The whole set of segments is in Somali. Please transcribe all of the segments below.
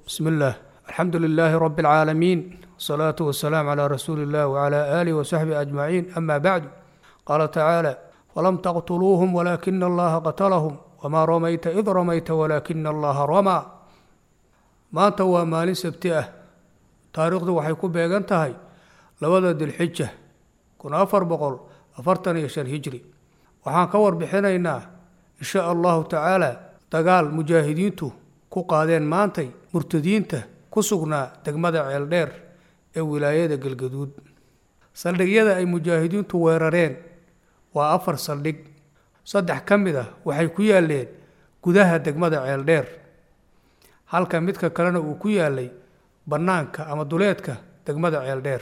بسم الله الحمد لله رب العالمين والصلاة والسلام على رسول الله وعلى آله وصحبه أجمعين أما بعد قال تعالى ولم تقتلوهم ولكن الله قتلهم وما رميت إذ رميت ولكن الله رمى maanta waa maalin sabti ah taariikhdu waxay ku beegan tahay labada dilxija kun afar boqol afartan iyo shan hijri waxaan ka warbixinaynaa insha allahu tacaala dagaal mujaahidiintu ku qaadeen maantay murtadiinta ku sugnaa degmada ceeldheer ee wilaayada galgaduud saldhigyada ay mujaahidiintu weerareen waa afar saldhig saddex ka mid ah waxay ku yaaleen gudaha degmada ceeldheer halka midka kalena uu ku yaalay bannaanka ama duleedka degmada ceeldheer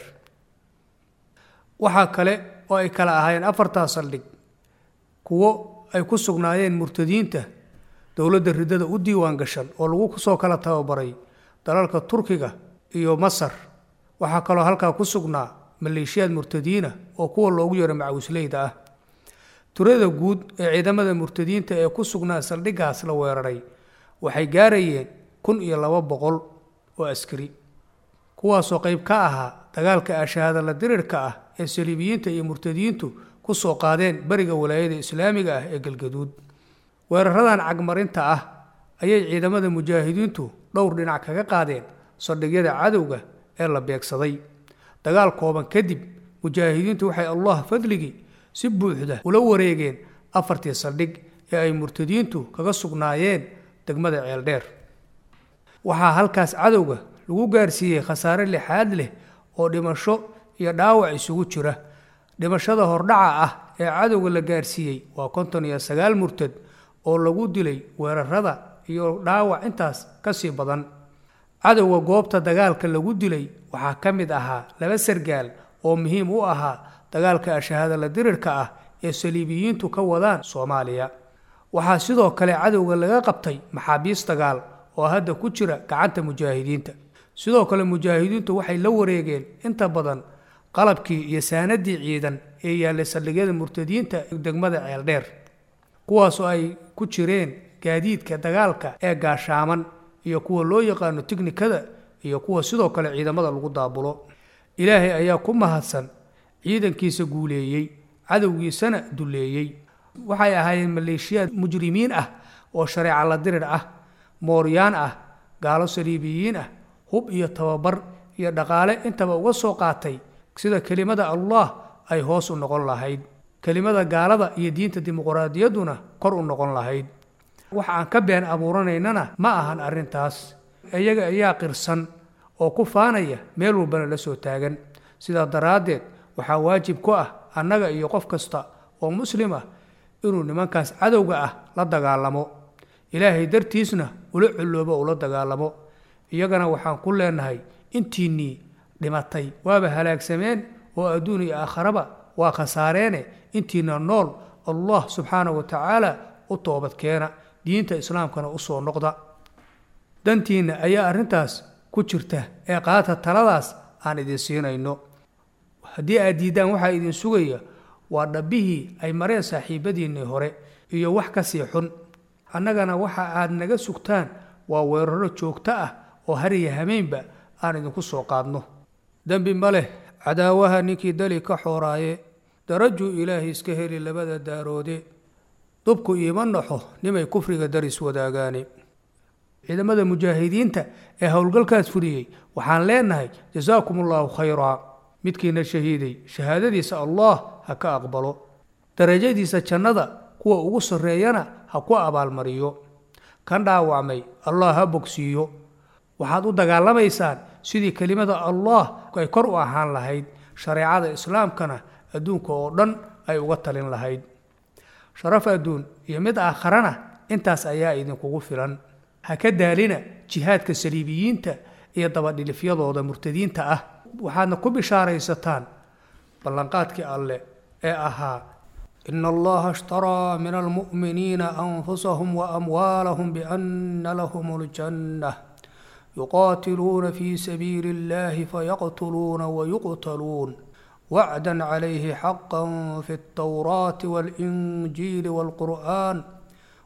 waxaa kale oo ay kala ahaayeen afartaa saldhig kuwo ay ku sugnaayeen murtadiinta dowladda riddada u diiwaan gashan oo lagu soo kala tababaray dalalka turkiga iyo masar waxaa kaloo halkaa ku sugnaa maleeshiyaad murtadiina oo kuwa loogu yeero macawisleyda ah turada guud ee ciidamada murtadiinta ee ku sugnaa saldhiggaas la weeraray waxay gaarayeen kun iyo laba boqol oo askari kuwaasoo qayb ka ahaa dagaalka ashahaadala dirirka ah ee saliibiyiinta iyo murtadiintu ku soo qaadeen beriga walaayada islaamiga ah ee galgaduud weeraradan cagmarinta ah ayay ciidamada mujaahidiintu dhowr dhinac kaga qaadeen saldhigyada cadowga ee la beegsaday dagaal kooban kadib mujaahidiintu waxay allah fadligii si buuxda ula wareegeen afartii saldhig ee ay murtadiintu kaga sugnaayeen degmada ceeldheer waxaa halkaas cadowga lagu gaarsiiyey khasaare lixaad leh oo dhimasho iyo dhaawac isugu jira dhimashada hordhaca ah ee cadowga la gaarsiiyey waa konton iyo sagaal murtad oo lagu dilay weerarada iyo dhaawac intaas ka sii badan cadowga goobta dagaalka lagu dilay waxaa ka mid ahaa laba sargaal oo muhiim u ahaa dagaalka ashahaadala dirirka ah ee saliibiyiintu ka wadaan soomaaliya waxaa sidoo kale cadowga laga qabtay maxaabiis dagaal oo hadda ku jira gacanta mujaahidiinta sidoo kale mujaahidiintu waxay la wareegeen inta badan qalabkii iyo saanadii ciidan ee yaallay saldhigyada murtadiinta degmada ceeldheer kuwaasoo ay ku jireen gaadiidka dagaalka ee gaashaaman iyo kuwa loo yaqaano tiknikada iyo kuwa sidoo kale ciidamada lagu daabulo ilaahay ayaa ku mahadsan ciidankiisa guuleeyey cadowgiisana duleeyey waxay ahaayeen maleeshiyaad mujrimiin ah oo shareeca la dirir ah mooryaan ah gaalo saliibiyiin ah hub iyo tababar iyo dhaqaale intaba uga soo qaatay sida kelimada allah ay hoos u noqon lahayd kelimada gaalada iyo diinta dimuqraadiyadduna kor u noqon lahayd wax aan ka been abuuranaynana ma ahan arrintaas iyaga ayaa qirsan oo ku faanaya meel walbana la soo taagan sidaa daraaddeed waxaa waajib ku ah annaga iyo qof kasta oo muslim ah inuu nimankaas cadowga ah la dagaalamo ilaahay dartiisna ula colloobo ula dagaalamo iyagana waxaan ku leenahay intiinnii dhimatay waaba halaagsameen oo adduun iyo aakharaba waa khasaareene intiina nool allah subxaanahu wa tacaala u toobadkeena diinta islaamkana u soo noqda dantiinna ayaa arrintaas ku jirta ee qaata taladaas aan idin siinayno haddii aad diiddaan waxaa idin sugaya waa dhabbihii ay mareen saaxiibadiinnii hore iyo wax ka sii xun annagana waxa aad naga sugtaan waa weeraro joogto ah oo hariya hameynba aan idinku soo qaadno dembi ma leh cadaawaha ninkii dali ka xooraaye darajuu ilaahay iska heli labada daaroode dubku iima naxo nimay kufriga daris wadaagaane ciidamada mujaahidiinta ee howlgalkaas fuliyey waxaan leenahay jasaakum allaahu khayraa midkiina shahiiday shahaadadiisa allah ha ka aqbalo darajadiisa jannada kuwa ugu sarreeyana ha ku abaalmariyo kan dhaawacmay allah ha bogsiiyo waxaad u dagaalamaysaan sidii kelimada allah ay kor u ahaan lahayd shareecada islaamkana adduunka oo dhan ay uga talin lahayd sharaf adduun iyo mid aakharana intaas ayaa idinkugu filan ha ka daalina jihaadka saliibiyiinta iyo dabadhilifyadooda murtadiinta ah waxaadna ku bishaaraysataan ballanqaadkii alle ee ahaa ina allaha ishtaraa min almu'miniina anfusahum waamwaalahum biana lahum اljanna yuqaatiluuna fi sabiili اllahi fayaqtuluuna wayuqtaluun wacda calayhi xaqa fi اltawraati waاlinjiili wاlqur'an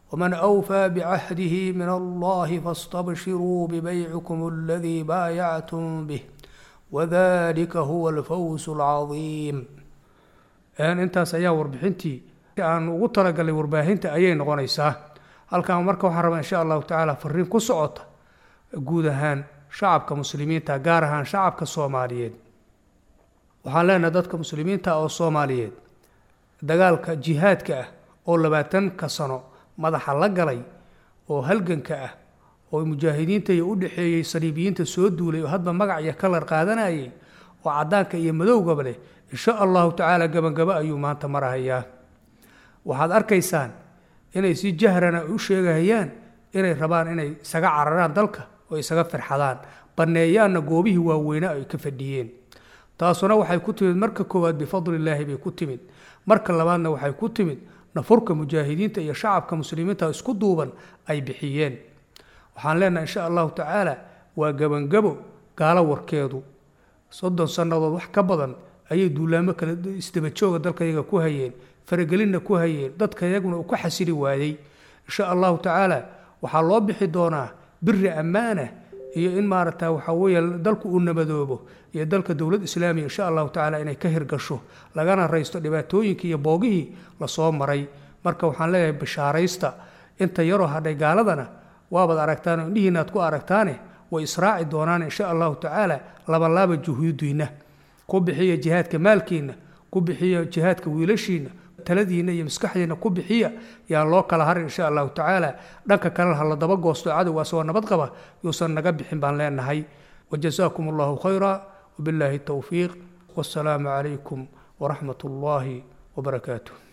waman awfaa bicahdihi min allahi faاstabshiruu bibaycikum aladii baayactum bih wadalika huwa alfawz alcadiim intaas ayaa warbixintii aan ugu talagalay warbaahinta ayay noqonaysaa halkan marka waxaan rabaa insha allahu tacaala fariin ku socota guud ahaan shacabka muslimiinta gaar ahaan shacabka soomaaliyeed waxaan leenahay dadka muslimiinta oo soomaaliyeed dagaalka jihaadka ah oo labaatanka sano madaxa la galay oo halganka ah oo mujaahidiinta iyo u dhexeeyey saliibiyiinta soo duulay oo hadba magac iyo kalar qaadanayay oo caddaanka iyo madowgaba leh insha allahu tacaala gabangabo ayuu maanta marahayaa waxaad arkaysaan inay si jahrana u sheegahayaan inay rabaan inay isaga cararaan dalka oo isaga firxadaan banneeyaanna goobihii waaweyne ay ka fadhiyeen taasuna waxay ku timid marka koowaad bifadlillaahi bay ku timid marka labaadna waxay ku timid nafurka mujaahidiinta iyo shacabka muslimiinta isku duuban ay bixiyeen waxaan leenahay insha allahu tacaala waa gebangabo gaalo warkeedu soddon sannadood wax ka badan ayay duulaamo kale isdabajooga dalkayaga ku hayeen faragelinna ku hayeen dadka yaguna uu ka xasili waayey insha allahu tacaala waxaa loo bixi doonaa biri ammaana iyo in maaragta waxaa weeye dalku uu nabadoobo iyo dalka dowlad islaamiya insha allahu tacaala inay ka hirgasho lagana raysto dhibaatooyinkii iyo boogihii lasoo maray marka waxaan leeyahay bishaaraysta inta yaroo hadhay gaaladana waabaad aragtaan oo indhihiina aad ku aragtaane way israaci doonaan insha allahu tacaala labalaaba juhuudiinna ku bixiya jihaadka maalkiinna ku bixiya jihaadka wiilashiinna taladiinna iyo maskaxdiinna ku bixiya yaan loo kala harin insha allahu tacaala dhanka kalena ha la daba goosto cadowga asagoo nabad qaba yuusan naga bixin baan leenahay wajazaakum allahu khayra wabilaahi towfiiq wassalaamu calaykum waraxmat ullaahi wabarakaatuh